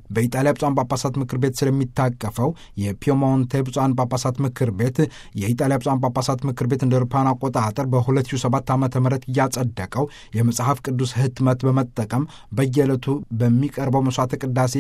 በኢጣሊያ ብፁዓን ጳጳሳት ምክር ቤት ስለሚታቀፈው የፒየሞንቴ ብፁዓን ጳጳሳት ምክር ቤት የኢጣሊያ ብፁዓን ጳጳሳት ምክር ቤት እንደ አውሮፓውያን አቆጣጠር በ2007 ዓ ም እያጸደቀው የመጽሐፍ ቅዱስ ህትመት በመጠቀም በየዕለቱ በሚቀርበው መስዋዕተ ቅዳሴ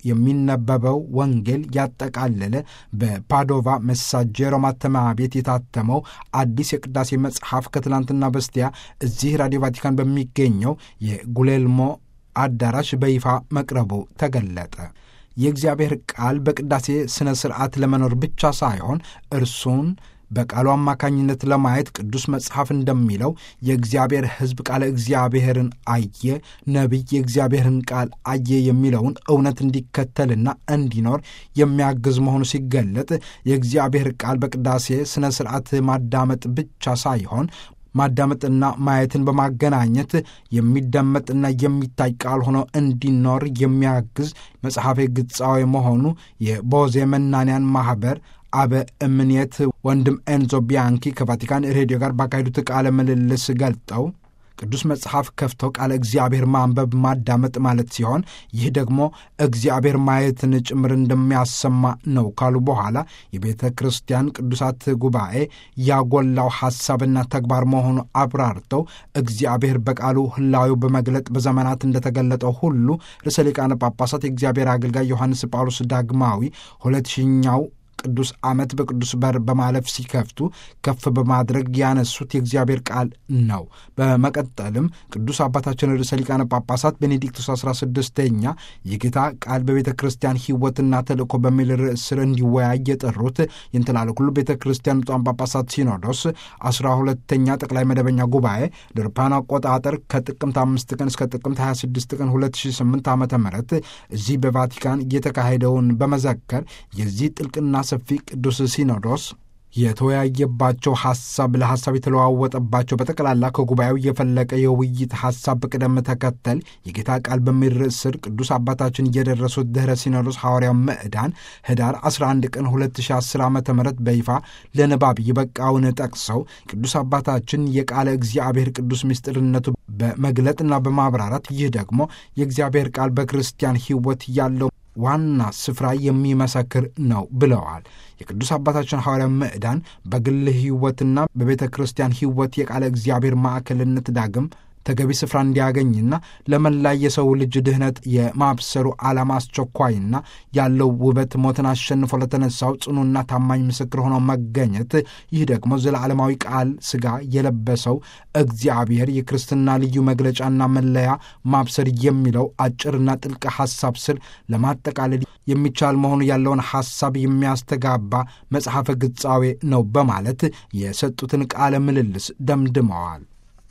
የሚነበበው ወንጌል ያጠቃለለ በፓዶቫ መሳጀሮ ማተሚያ ቤት የታተመው አዲስ የቅዳሴ መጽሐፍ ከትላንትና በስቲያ እዚህ ራዲዮ ቫቲካን በሚገኘው የጉሌልሞ አዳራሽ በይፋ መቅረቡ ተገለጠ። የእግዚአብሔር ቃል በቅዳሴ ሥነ ሥርዓት ለመኖር ብቻ ሳይሆን እርሱን በቃሉ አማካኝነት ለማየት ቅዱስ መጽሐፍ እንደሚለው የእግዚአብሔር ሕዝብ ቃለ እግዚአብሔርን አየ፣ ነቢይ የእግዚአብሔርን ቃል አየ የሚለውን እውነት እንዲከተልና እንዲኖር የሚያግዝ መሆኑ ሲገለጥ የእግዚአብሔር ቃል በቅዳሴ ሥነ ሥርዓት ማዳመጥ ብቻ ሳይሆን ማዳመጥና ማየትን በማገናኘት የሚደመጥና የሚታይ ቃል ሆኖ እንዲኖር የሚያግዝ መጽሐፌ ግጻዊ መሆኑ የቦዜ መናንያን ማኅበር አበ እምኔት ወንድም ኤንዞ ቢያንኪ ከቫቲካን ሬዲዮ ጋር ባካሄዱት ቃለ ምልልስ ገልጠው ቅዱስ መጽሐፍ ከፍተው ቃለ እግዚአብሔር ማንበብ ማዳመጥ ማለት ሲሆን ይህ ደግሞ እግዚአብሔር ማየትን ጭምር እንደሚያሰማ ነው ካሉ በኋላ የቤተ ክርስቲያን ቅዱሳት ጉባኤ ያጎላው ሐሳብና ተግባር መሆኑ አብራርተው እግዚአብሔር በቃሉ ሕላዌው በመግለጥ በዘመናት እንደተገለጠው ሁሉ ርዕሰ ሊቃነ ጳጳሳት የእግዚአብሔር አገልጋይ ዮሐንስ ጳውሎስ ዳግማዊ ሁለት ሺኛው ቅዱስ ዓመት በቅዱስ በር በማለፍ ሲከፍቱ ከፍ በማድረግ ያነሱት የእግዚአብሔር ቃል ነው። በመቀጠልም ቅዱስ አባታችን ርዕሰ ሊቃነ ጳጳሳት ቤኔዲክቱስ 16ኛ የጌታ ቃል በቤተ ክርስቲያን ሕይወትና ተልእኮ በሚል ርዕስ ስር እንዲወያይ የጠሩት የእንትላለ ኩሉ ቤተ ክርስቲያን ብፁዓን ጳጳሳት ሲኖዶስ 12ተኛ ጠቅላይ መደበኛ ጉባኤ ለአውሮፓውያን አቆጣጠር ከጥቅምት 5 ቀን እስከ ጥቅምት 26 ቀን 2008 ዓ ም እዚህ በቫቲካን እየተካሄደውን በመዘከር የዚህ ጥልቅና ሰፊ ቅዱስ ሲኖዶስ የተወያየባቸው ሐሳብ ለሐሳብ የተለዋወጠባቸው በጠቅላላ ከጉባኤው የፈለቀ የውይይት ሐሳብ በቅደም ተከተል የጌታ ቃል በሚል ርዕስ ስር ቅዱስ አባታችን እየደረሱት ድኅረ ሲኖዶስ ሐዋርያው ምዕዳን ህዳር 11 ቀን 2010 ዓ ም በይፋ ለንባብ የበቃውን ጠቅሰው ቅዱስ አባታችን የቃለ እግዚአብሔር ቅዱስ ምስጢርነቱ በመግለጥና በማብራራት ይህ ደግሞ የእግዚአብሔር ቃል በክርስቲያን ሕይወት ያለው ዋና ስፍራ የሚመሰክር ነው ብለዋል። የቅዱስ አባታችን ሐዋርያ ምዕዳን በግል ሕይወትና በቤተ ክርስቲያን ሕይወት የቃለ እግዚአብሔር ማዕከልነት ዳግም ተገቢ ስፍራ እንዲያገኝና ለመላ የሰው ልጅ ድህነት የማብሰሩ ዓላማ አስቸኳይና ያለው ውበት ሞትን አሸንፎ ለተነሳው ጽኑና ታማኝ ምስክር ሆኖ መገኘት ይህ ደግሞ ዘለዓለማዊ ቃል ሥጋ የለበሰው እግዚአብሔር የክርስትና ልዩ መግለጫና መለያ ማብሰር የሚለው አጭርና ጥልቅ ሐሳብ ስር ለማጠቃለል የሚቻል መሆኑ ያለውን ሐሳብ የሚያስተጋባ መጽሐፈ ግጻዌ ነው በማለት የሰጡትን ቃለ ምልልስ ደምድመዋል።